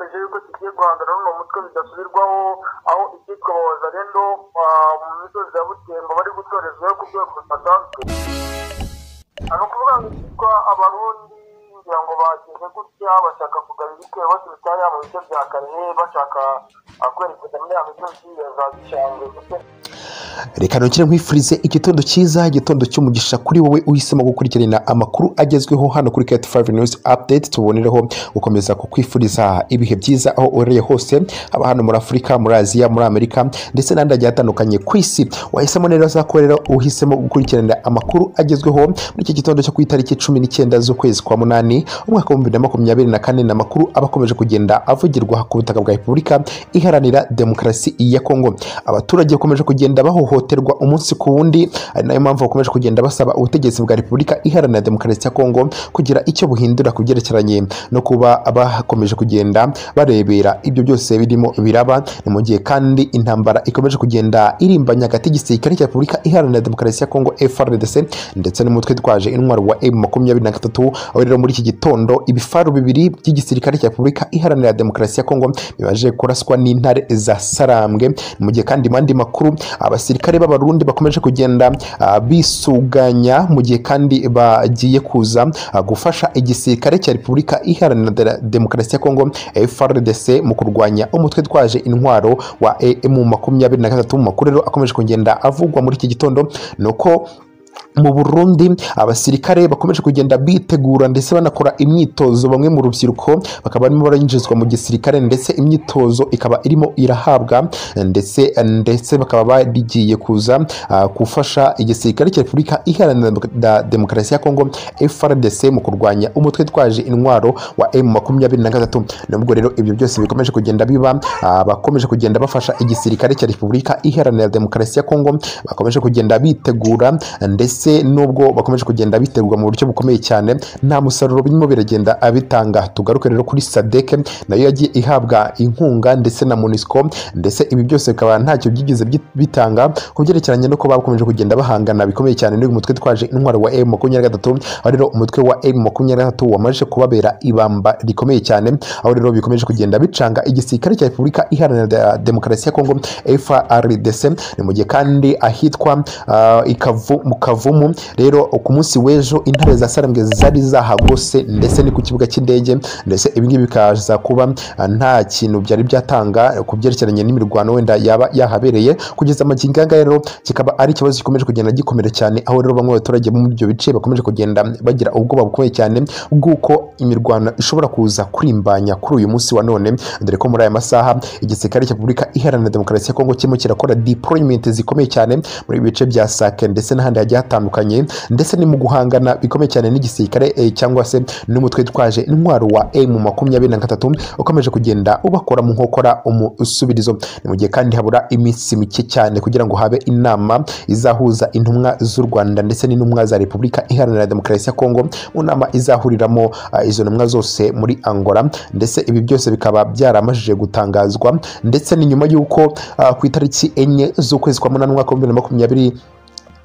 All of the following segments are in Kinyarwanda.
tugiye guhangana n'uwo mutwe bidasubirwaho aho icyitwa abahoza rero mu misozi ya butembo bari gutorezwaho ku rwego rudasanzwe ni ukuvuga ngo icyitwa abarundi ngira ngo bageze gutya bashaka kugarura ibitero baturutse hariya mu bice bya kare bashaka kwerekeza muri ya misozi ya za gishangwe reka ntukire nkwifurize igitondo cyiza igitondo cy'umugisha kuri wowe uhisemo gukurikirana amakuru agezweho hano kuri kati fayive niwuzi apudeti tubonereho gukomeza kukwifuriza ibihe byiza aho uherereye hose haba hano muri afurika muri aziya muri amerika ndetse n'ahandi hagiye hatandukanye ku isi wahisemo rero zakorera uhisemo gukurikirana amakuru agezweho muri iki gitondo cyo ku itariki cumi n'icyenda z'ukwezi kwa munani umwaka w'ibihumbi na makumyabiri na kane ni amakuru aba akomeje kugenda avugirwa ku butaka bwa repubulika iharanira demokarasi ya kongo abaturage bakomeje kugenda bahohoterwa umunsi ku wundi ari nayo mpamvu bakomeje kugenda basaba ubutegetsi bwa repubulika iharanira demokarasi ya kongo kugira icyo buhindura ku byerekeranye no kuba bakomeje kugenda barebera ibyo byose birimo biraba ni mu gihe kandi intambara ikomeje kugenda irimbanya hagati y'igisirikare cya repubulika iharanira demokarasi ya kongo FRDC ndetse n'umutwe twaje intwaro wa M makumyabiri na gatatu aho rero muri iki gitondo ibifaru bibiri by'igisirikare cya repubulika iharanira demokarasi ya kongo bimaze kuraswa n'intare za sarambwe ni mu gihe kandi mu yandi makuru abasirikare b'abarundi bakomeje kugenda ah, bisuganya mu gihe kandi bagiye kuza ah, gufasha igisirikare cya repubulika iharanira Dera- demokarasi ya kongo frdc mu kurwanya umutwe twaje intwaro wa emu makumyabiri na gatatu mu makuru rero akomeje kugenda avugwa muri iki gitondo ni uko mu burundi abasirikare bakomeje kugenda bitegura ndetse banakora imyitozo bamwe mu rubyiruko bakaba barimo barinjizwa mu gisirikare ndetse imyitozo ikaba irimo irahabwa ndetse ndetse bakaba bagiye kuza ah, gufasha igisirikare cya repubulika iharanira Demo- da- demokarasi ya kongo frdc mu kurwanya umutwe twaje intwaro wa m makumyabiri na gatatu nubwo rero ibyo byose bikomeje kugenda biba ah, bakomeje kugenda bafasha igisirikare cya repubulika iharanira demokarasi ya kongo bakomeje kugenda bitegura ndetse nubwo bakomeje kugenda bitegurwa mu buryo bukomeye cyane nta musaruro birimo biragenda bitanga tugaruke rero kuri sadeke nayo yagiye ihabwa inkunga ndetse na munisiko ndetse ibi byose bikaba ntacyo byigeze byi- bitanga ku byerekeranye no kuba bakomeje kugenda bahangana bikomeye cyane n'uyu mutwe twaje intwaro wa m makumyabiri na gatatu aho rero umutwe wa m makumyabiri na gatatu wamaze kubabera ibamba rikomeye cyane aho rero bikomeje kugenda bicanga igisirikare cya repubulika iharanira de- demokarasi ya kongo frdc ni mu gihe kandi ahitwa ah, ikavu mu kavumu rero ku munsi w'ejo intare za sarambwe zari zahagose ndetse ni ku kibuga cy'indege ndetse ibi ngibi bikaza kuba ah, nta kintu byari byatanga ku byerekeranye n'imirwano wenda yaba yahabereye kugeza amagingo aya rero kikaba ari ikibazo gikomeje kugenda gikomera cyane aho rero bamwe mu baturage bo muri ibyo bice bakomeje kugenda bagira ubwoba bukomeye cyane bw'uko imirwano ishobora kuza kurimbanya kuri uyu munsi wa none dore ko muri aya masaha igisirikare cya repubulika iharanira demokarasi ya kongo kirimo kirakora deployment zikomeye cyane muri ibi bice bya sake ndetse n'ahandi hagiye hatandukanye ndetse ni mu guhangana bikomeye cyane n'igisirikare eh, cyangwa se n'umutwe twaje intwaro wa m makumyabiri na gatatu ukomeje kugenda ubakora mu nkokora umusubirizo ni mu gihe kandi habura iminsi mike cyane kugira ngo habe inama izahuza intumwa z'u rwanda ndetse n'intumwa za repubulika iharanira demokarasi ya kongo mu nama izahuriramo ah, izo ntumwa zose muri angola ndetse ibi byose bikaba byaramajije gutangazwa ndetse ni nyuma y'uko ah, ku itariki enye z'ukwezi kwa munani umwaka w'ibihumbi na makumyabiri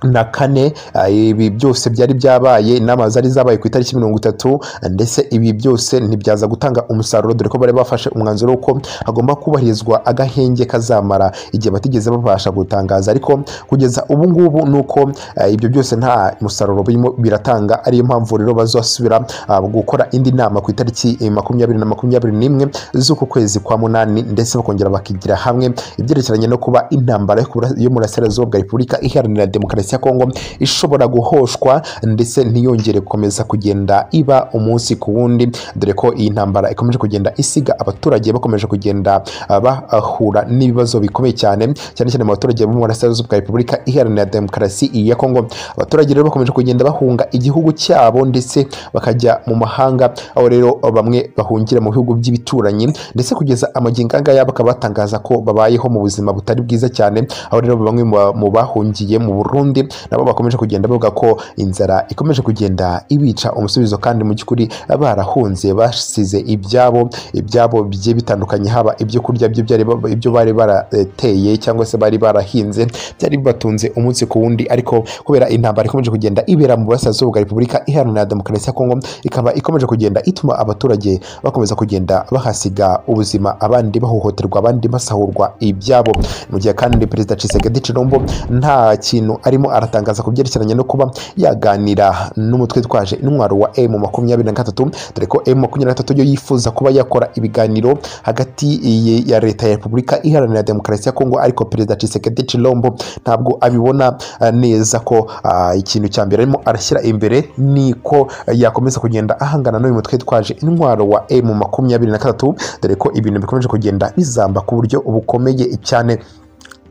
na kane ah, ibi byose byari byabaye inama zari zabaye ku itariki mirongo itatu ndetse ibi byose ntibyaza gutanga umusaruro dore ko bari bafashe umwanzuro w'uko hagomba kubahirizwa agahenge kazamara igihe batigeze babasha gutangaza ariko kugeza ubu ngubu ni uko ah, ibyo byose nta musaruro birimo biratanga ariyo mpamvu rero bazasubira ah, gukora indi nama ku itariki eh, makumyabiri na makumyabiri n'imwe z'uku kwezi kwa munani ndetse bakongera bakigira hamwe ibyerekeranye no kuba intambara yo ku bura- yo mu burasirazuba bwa repubulika iharanira demokarasi ya kongo ishobora guhoshwa ndetse ntiyongere gukomeza kugenda iba umunsi ku wundi dore ko iyi ntambara ikomeje kugenda isiga abaturage bakomeje kugenda ah, bahura n'ibibazo bikomeye cyane cyane cyane mu baturage bo mu burasirazuba bwa repubulika iharanira demokarasi ya kongo abaturage rero bakomeje kugenda bahunga igihugu cyabo ndetse bakajya mu mahanga aho rero bamwe bahungira mu bihugu by'ibituranyi ndetse kugeza amagingo angaya bakaba batangaza ko babayeho mu buzima butari bwiza cyane aho rero bamwe mu ba- mu bahungiye mu burundi Burundi nabo bakomeje kugenda bavuga ko inzara ikomeje kugenda ibica umusubizo kandi mu by'ukuri barahunze basize ibyabo ibyabo bigiye bitandukanye haba ibyo kurya byo byari ba- ibyo bari barateye cyangwa se bari barahinze byari bibatunze umunsi ku wundi ariko kubera intambara ikomeje kugenda ibera mu burasirazuba bwa repubulika iharanira demokarasi ya kongo ikaba ikomeje kugenda ituma abaturage bakomeza kugenda bahasiga ubuzima abandi bahohoterwa abandi basahurwa ibyabo mu gihe kandi perezida Tshisekedi Chilombo nta kintu arimo aratangaza ku byerekeranye no kuba yaganira n'umutwe twaje intwaro wa M makumyabiri na gatatu dore ko M makumyabiri na gatatu yo yifuza kuba yakora ibiganiro hagati ye- ya leta ya repubulika iharanira demokarasi ya kongo ariko perezida Tshisekedi Chilombo ntabwo abibona eh, neza ko ah, ikintu cya mbere arimo arashyira imbere ni ko eh, yakomeza kugenda ahangana n'uyu mutwe twaje intwaro wa M makumyabiri na gatatu dore ko ibintu bikomeje kugenda bizamba ku buryo bukomeye cyane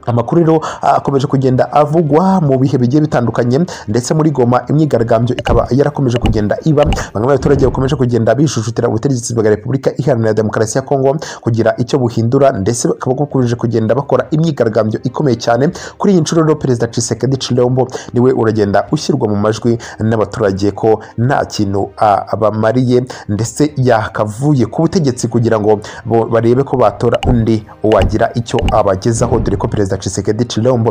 amakuru rero ah, akomeje kugenda avugwa mu bihe bigiye bitandukanye ndetse muri goma imyigaragambyo ikaba yarakomeje kugenda iba bamwe mu baturage bakomeje kugenda bijujutira ubutegetsi bwa repubulika iharanira demokarasi ya kongo kugira icyo buhindura ndetse bakaba bakomeje kugenda bakora imyigaragambyo ikomeye cyane kuri iyi nshuro rero perezida Tshisekedi Chilombo niwe uragenda ushyirwa mu majwi n'abaturage ko nta kintu ah, abamariye ndetse yakavuye ku butegetsi kugira ngo bo barebe ko batora undi wagira icyo abagezaho dore ko perezida Tshisekedi Chilombo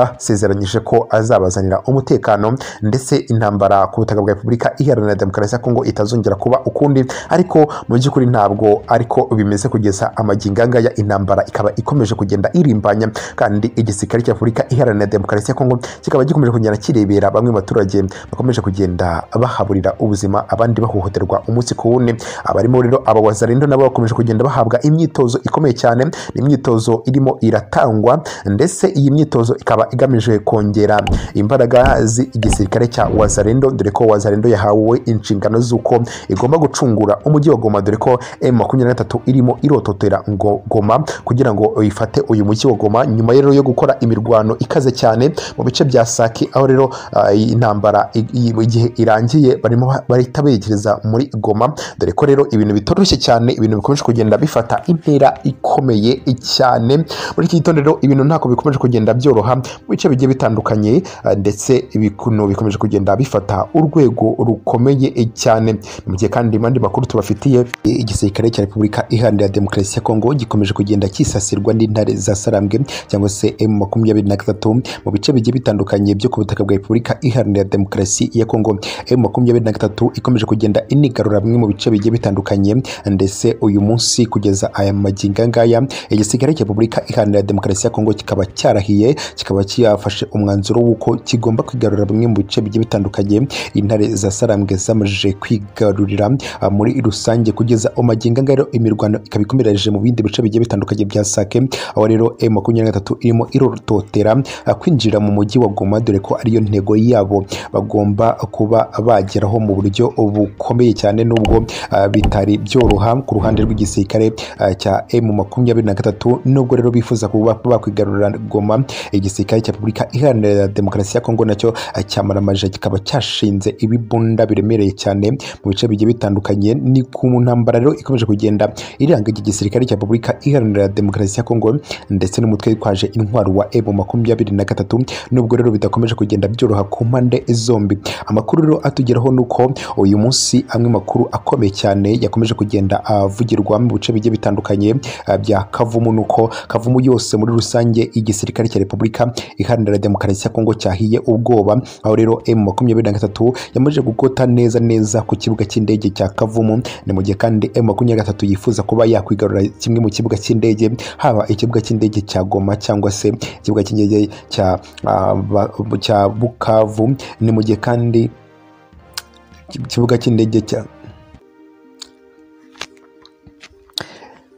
yabasezeranyije ko azabazanira umutekano ndetse intambara ku butaka bwa Repubulika Iharanira Demokarasi ya Kongo itazongera kuba ukundi ariko mu by'ukuri ntabwo ariko bimeze kugeza amagingo aya ngaya intambara ikaba ikomeje kugenda irimbanya kandi igisirikare cya Repubulika Iharanira Demokarasi ya Kongo kikaba gikomeje kugenda kirebera bamwe mu baturage bakomeje kugenda bahaburira ubuzima abandi bahohoterwa umunsi ku wundi abarimo rero aba wazarendo nabo bakomeje kugenda bahabwa imyitozo ikomeye cyane ni imyitozo irimo iratangwa ndetse iyi myitozo ikaba igamije kongera imbaraga z'igisirikare cya wazarendo dore ko wazarendo yahawe inshingano z'uko igomba gucungura umujyi wa goma dore ko m makumyabiri na gatatu irimo irototera ngo goma kugira ngo ifate uyu mujyi wa goma nyuma rero yo gukora imirwano ikaze cyane mu bice bya saki aho rero ah, iyi intambara i- i- igihe irangiye barimo ba- bahita berekereza muri goma dore ko rero ibintu bitoroshye cyane ibintu bikomeje kugenda bifata intera ikomeye cyane muri iki gitondo rero ibintu ntabwo bikomeje kugenda byoroha mu bice bigiye bitandukanye ah, ndetse ibintu bikomeje kugenda bifata urwego rukomeye cyane mu gihe kandi mu yandi makuru tubafitiye igisirikare cya repubulika iharanira demokarasi ya kongo gikomeje kugenda kisasirwa n'intare za sarambwe cyangwa se emu makumyabiri na gatatu mu bice bigiye bitandukanye byo ku butaka bwa repubulika iharanira demokarasi ya kongo emu makumyabiri na gatatu ikomeje kugenda inigarura bimwe mu bice bigiye bitandukanye ndetse uyu munsi kugeza aya magingo aya ngaya igisirikare cya repubulika iharanira demokarasi ya kongo kikaba cyarahiye kikaba cyafashe umwanzuro w'uko kigomba kwigarurira bimwe mu bice bigiye bitandukanye intare za sarambwe zamajije kwigarurira ah, muri rusange kugeza umagingo angaya rero imirwano ikaba ikomereje mu bindi bice bigiye bitandukanye bya sake aho rero m makumyabiri na gatatu irimo irototera ah, kwinjira mu mujyi wa goma dore ko ariyo ntego yabo bagomba kuba bageraho mu buryo bukomeye cyane nubwo ah, bitari byoroha ku ruhande rw'igisirikare ah, cya m makumyabiri na gatatu nubwo rero bifuza kuba bakwigarurira goma igisirikare cya repubulika iharanira demokarasi ya kongo nacyo ah, cyamaramaje kikaba cyashinze ibibunda biremereye cyane mu bice bigiye bitandukanye ni ku ntambara rero ikomeje kugenda iranga iki gisirikare cya repubulika iharanira demokarasi ya kongo ndetse n'umutwe witwaje intwaro wa ebo makumyabiri na gatatu nubwo rero bidakomeje kugenda byoroha ku mpande zombi amakuru rero atugeraho ni uko uyu munsi amwe makuru akomeye cyane yakomeje kugenda avugirwa mu bice bigiye bitandukanye ah, bya kavumu ni uko kavumu yose muri rusange igisirikare cya repubulika iharanira demokarasi ya kongo cyahiye ubwoba aho rero m makumyabiri na gatatu yamaze gukota neza neza ku kibuga cy'indege cya kavumu ni mu gihe kandi m makumyabiri na gatatu yifuza kuba yakwigarura kimwe mu kibuga cy'indege haba ikibuga cy'indege cya goma cyangwa se ikibuga cy'indege cya ah, ba- cya bukavu ni mu gihe kandi ikibuga cy'indege cya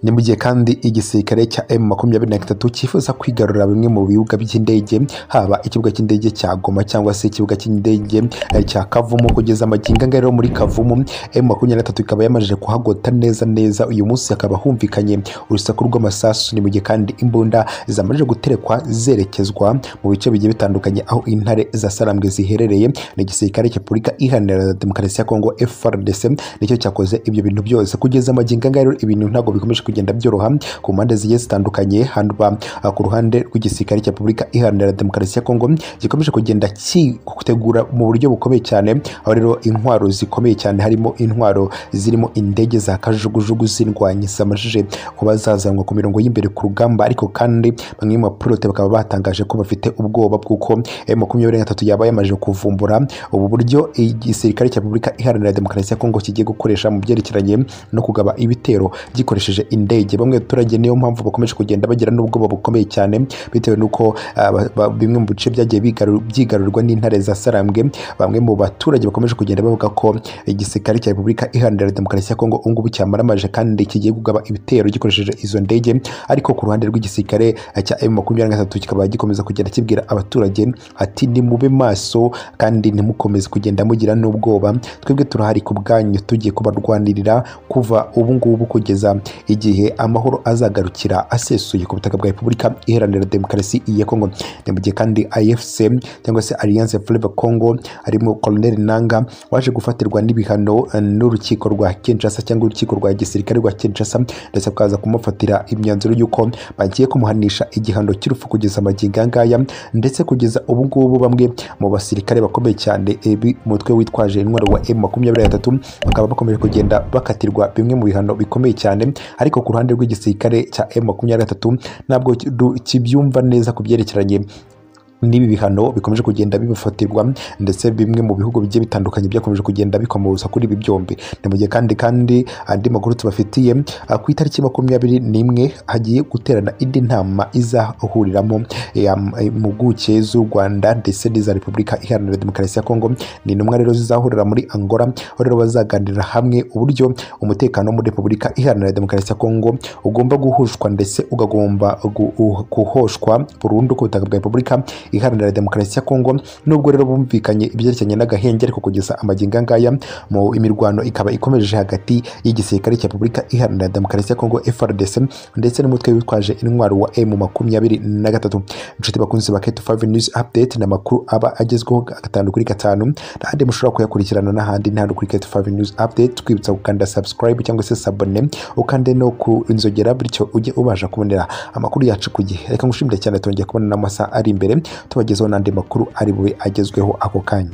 ni mu gihe kandi igisirikare cya M makumyabiri na gatatu cyifuza kwigarurira bimwe mu bibuga by'indege haba ikibuga cy'indege cya Goma cyangwa se ikibuga cy'indege eh, cya Kavumu kugeza amagingo angana rero muri Kavumu M makumyabiri na gatatu ikaba yamajije kuhagota neza neza uyu munsi hakaba humvikanye urusaku rw'amasasu ni mu gihe kandi imbunda zamajije guterekwa zerekezwa mu bice bigiye bitandukanye aho intare za Sarambwe ziherereye ni igisirikare cya Repubulika Iharanira Demokarasi ya Kongo FARDC nicyo cyakoze ibyo bintu byose kugeza amagingo angana rero ibintu ntabwo bikomeje kugenda byoroha ku mpande zigiye zitandukanye handwa ah, ku ruhande rw'igisirikare cya repubulika iharanira demokarasi ya kongo gikomeje kugenda kitegura mu buryo bukomeye cyane aho rero intwaro zikomeye cyane harimo intwaro zirimo indege za kajugujugu zirwanya zamajije kuba zazanwa ku mirongo y'imbere ku rugamba ariko kandi bamwe mu bapilote bakaba batangaje ko bafite ubwoba bw'uko makumyabiri gatatu yaba yamaze kuvumbura ubu buryo igisirikare cya repubulika iharanira demokarasi ya kongo kigiye gukoresha mu byerekeranye no kugaba ibitero gikoresheje indege bamwe mu baturage niyo mpamvu bakomeje kugenda bagira n'ubwoba bukomeye cyane bitewe n'uko ah, ba- ba- bimwe mu bice byagiye bigaru- byigarurwa n'intare za sarambwe bamwe mu baturage bakomeje kugenda bavuga ko igisirikare cya repubulika iharanira demokarasi ya kongo ubu ngubu cyamaramaje kandi kigiye kugaba ibitero gikoresheje izo ndege ariko ku ruhande rw'igisirikare eh, cya m makumyabiri na gatatu kikaba gikomeza kugenda kibwira abaturage ati nimube maso kandi ntimukomeze kugenda mugira n'ubwoba twebwe turahari ku bwanyu tugiye kubarwanirira kuva ubu ngubu kugeza igihe amahoro azagarukira asesuye ku butaka bwa repubulika iharanira demokarasi ya kongo ni mu gihe kandi afc cyangwa se alliance fleva congo harimo colonel nanga waje gufatirwa n'ibihano eh, n'urukiko rwa kinshasa cyangwa urukiko rwa gisirikare rwa kinshasa ndetse bakaza kumufatira imyanzuro y'uko bagiye kumuhanisha igihano cy'urupfu kugeza magingo aya ngaya ndetse kugeza ubu ngubu bamwe mu basirikare bakomeye cyane eh, b'umutwe witwaje intwaro wa M makumyabiri na gatatu bakaba bakomeje kugenda bakatirwa bimwe mu bihano bikomeye cyane ariko ku ruhande rw'igisirikare cya M makumyabiri na gatatu ntabwo ki- du- kibyumva neza ku byerekeranye n'ibi bihano bikomeje kugenda bibafatirwa ndetse bimwe mu bihugu bigiye bitandukanye byakomeje kugenda bikomoza kuri ibi byombi ni mu gihe kandi kandi andi makuru tubafitiye ah, ku itariki makumyabiri n'imwe hagiye guterana indi nama izahuriramo eh, am- eh, impuguke z'u rwanda ndetse n'iza repubulika iharanira demokarasi ya kongo ni intumwa rero zizahurira muri angola aho rero bazaganirira hamwe uburyo umutekano wo muri repubulika iharanira demokarasi ya kongo ugomba guhushwa ndetse ugagomba gu- u- guhoshwa burundu ku butaka bwa repubulika iharanira demokarasi ya kongo nubwo rero bumvikanye ibyerekeranye n'agahengeri ko kugeza amagingo aya ngaya mu imirwano ikaba ikomeje hagati y'igisirikare cya repubulika iharanira demokarasi ya kongo frdc ndetse n'umutwe witwaje intwaro wa m makumyabiri na gatatu inshuti bakunzi ba keto 5 news update ni amakuru aba agezweho gatanu kuri gatanu n'ahandi mushobora kuyakurikirana n'ahandi ni hano kuri keto 5 news update twibutsa gukanda subscribe cyangwa se sabone ukande no ku inzogera bityo ujye ubasha kubonera amakuru yacu ku gihe reka ngushimire cyane tongeye kubona n'amasaha ari imbere tubagezeho n'andi makuru ari bube agezweho ako kanya